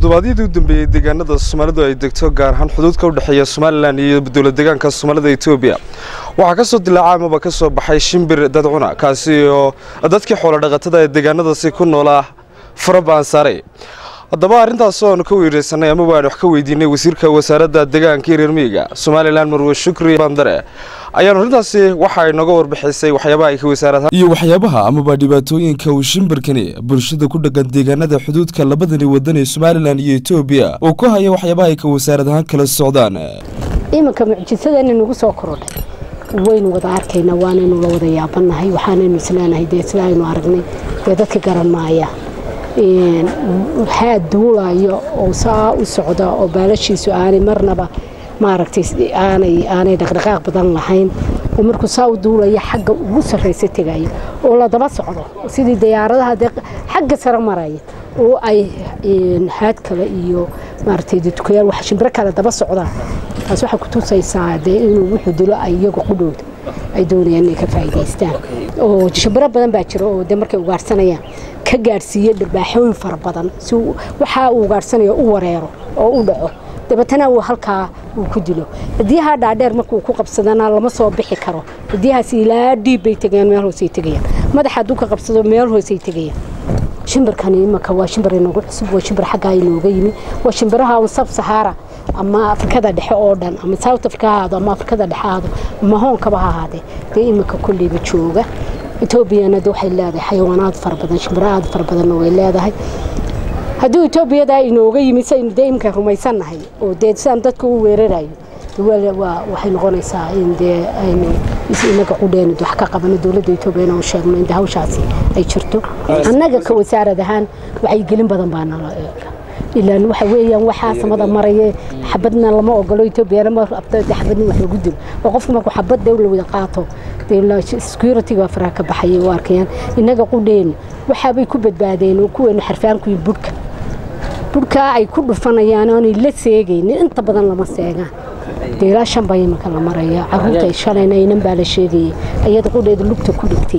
toddobaadyadii u dambeeyey deegaanada soomaalidu ay degto gaar ahaan xuduudka u dhexeeya somalilan iyo dowlad deegaanka soomaalida etoobiya waxaa ka soo dilaacay amaba ka soo baxay shimbir dadcuna kaasi oo dadkii xoolo dhaqatada ee deegaanadaasi ku noolaa farabaan saaray haddaba arrintaas oanu ka weereysanay ama waan wax ka weydiinay wasiirka wasaaradda deegaanka iyo reer miyiga somalilan marwe shukri bandare ayaanu arrintaasi waxa ay nooga warbixisay waxyaabaha ay ka wasaarad iyo waxyaabaha amaba dhibaatooyinka uu shimbirkani bulshada ku dhaqan deegaanada xuduudka labadani wadan ee somalilan iyo etoobiya uu ku haya waxyaabaha ay ka wasaarad ahaan kala socdaan iminka mucjisadani nagu soo korodhay waynu wada arkaynaa waanaynu la wada yaabanahay waxaanaynu isleenahay dee sida aynu aragnay dee dadka garan maaya waxaa duulayo oo saa u socda oo baalashiisu aanay marnaba maaragtay aanay aanay dhaqdhaqaaq badan lahayn oo markuu saa u duulaya xagga ugu sarraysa tegaya oo la daba socdo sidii diyaaradaha dee xagga sare maraya oo ay haad kale iyo maaragtay dukayaal wax shimbiro kale daba socdaan taas waxay ku tusaysaa dee inuu wuxuu dilo ay iyagu qudhowda ay doonayaan inay ka faa'iidaystaan oo shimbiro badan baa jira oo dee markay ugaarsanayaan ka gaadhsiiya dhirbaaxooyin fara badan si waxaa uu ugaarhsanayo u wareero oo u dhaco dabeetana uu halkaa uu ku dilo hadiyaha dhaadheer markuu ku qabsadana lama soo bixi karo hadiyahaas ilaa dhiib bay tegayaan meel hoosay tegayaan madaxa hadduu ka qabsado meel hoosay tegayaan shimbirkani imanka waa shimbir inagu cusub waa shimbir xaggaa inooga yimi waa shimbiraha un sab sahaara ama afrikada dhexe oo dhan ama south africa ha ahaado ama afrikada dhexe ahaado ama hoonkaba ha ahaadee dee iminka kolleyba jooga etoobiyana de waxay leedahay xayawaanaad fara badan shimbiro aad fara badanna way leedahay hadduu etoobiyada inooga yimi saynu dee iminka rumaysannahay oo dee sidaan dadka u weerarayo waxay noqonaysaa in dee aynu inaga qudheenu wax ka qabano dowladda etoobiyana u sheegno in hawshaasi ay jirto annaga ka wasaarad ahaan wacyigelin badan baa nala eega ilaan waxa weeyaan waxaa samada maraya xabadna lama ogolo etoobiyana ma rabto xabadna wax lagu dilo oo qofku markuu xabad dee la wada qaato security-ga faraha ka baxayay u arkayaan innaga qudheenu waxaabay ku badbaadeen oo kuweenu xarfaankuyi budhka budhkaa ay ku dhufanayaan oonay la seegaynin inta badan lama seegaan dee ilaa shan baa imanka la maraya caruurta shalayna inan baa la sheegayay ayada qudheeda lugta ku dhigtay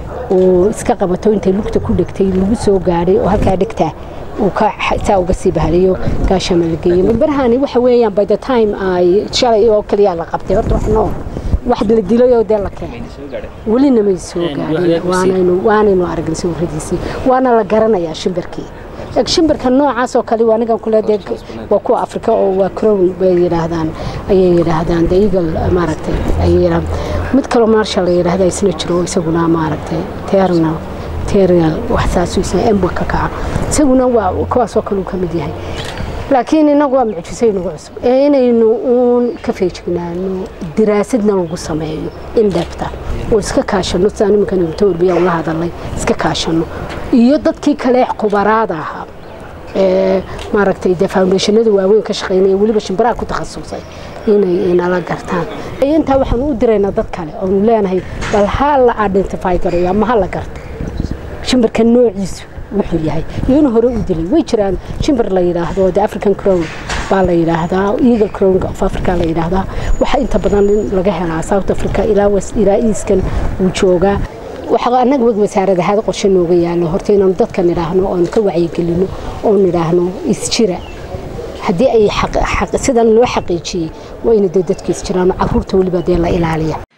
oo iska qabato intay lugta ku dhigtay lagu soo gaadhay oo halkaa dhigtaa uu saa uga sii bahalayo gaashama la geeyey barahani waxa weeyaan by the time ay shalay oo kaliya la qabtay horta wax nool wax la dilay oo dee la keenay welina may soo gaadhin waanaynu waanaynu aragnay sawiradiisii waana la garanayaa shimbirkii shimbirka noocaas oo kale anigan kule dee waa kuwa afrika oo waa crown bay yidhaahdaan ayay yidhaahdaan the eagle maaragtay ayay yidhaahdaan mid kaloo maarsha la yidhaahda isna jiro isaguna maaragtay ternal ternal wax saasuu isna emba ka kaca isaguna waa kuwaasoo kale uu ka mid yahay laakiin inagu waa mucjisay nagu cusub ee inaynu uun ka feejignaano diraasadna lagu sameeyo in dheebta oo iska kaashano sidaan iminkan etoobiya ula hadalay iska kaashano iyo dadkii kale khubaraada ahaa ee maaragtay dee foundationada waaweyn ka shaqeynaya weliba shimbiraha ku takhasusay inay inala gartaan intaa waxaan u diraynaa dad kale oonu leenahay bal ha la identify garayo ama ha la garto shimbirka noociisu wuxuu yahay iyo inuu hore u dilay way jiraan shimbir la yidhaahdo the african crown baa la yidhaahdaa eagle crown of africa la yidhaahdaa waxaa inta badan laga helaa south africa ilaa ilaa easkan uu joogaa waxaa annaga wasaarad ahaad qorshe nooga yaalo horta inaanu dadka nidhaahno oon ka wacyigelino oo nidhaahno isjira haddii ay sidan loo xaqiijiyey waa ina dee dadka isjiraan caruurta weliba dee la ilaaliya